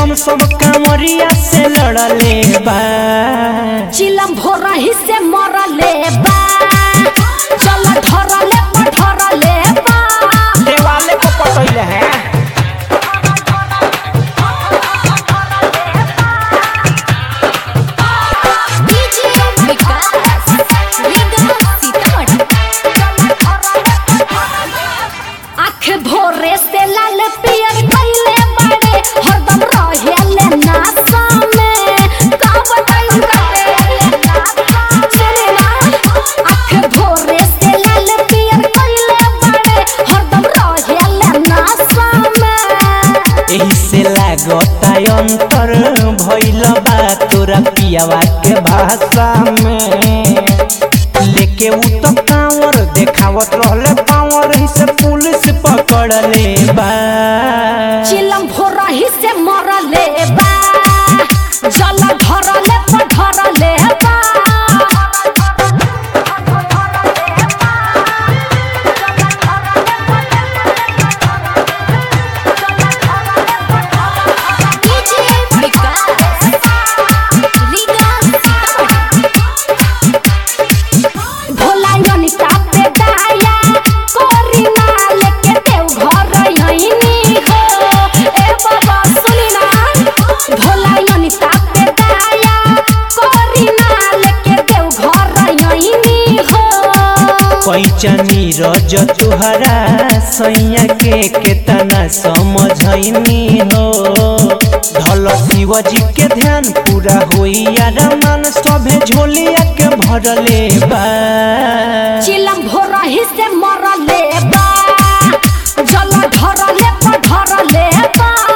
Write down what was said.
हम सब कांवरिया से लड़ले बा चिलम भोरही से मरले बा चल धरले पधरले बा देवाले को पटैले हैं डीजे विकास रीगा सीतामढ़ी आँख भोरे से लाल पियर कइले बाड़े हरदम रहेले नासा में का बताई करे सुने ना आँख भोरे से लाल पियर कइले बाड़े हरदम रहेले नासा में एही से लागता अंतर भइल बा तोरा पियावा के भाषा में लेके उ तो कांवर देखावत रहले पावर ही से पुलिस पकड़ले बा चिलम भोरही से मरले बा जल धरले पधरले बा डीजे विकास रीगा सीतामढ़ी भोला योनिता पे दाया कोरी ना लेके देव घर यहीनी हो ए बाबा सुनी ना भोला योनिता पे दाया कोरी ना लेके देव घर यहीनी हो पैचनी रज तुहरा सैया के केतना समझैनी हो धल शिवजी के ध्यान पूरा होई यार मन सभे झोलिया के भरले बा चिलम भोरही से मरले बा जल धरले पधरले बा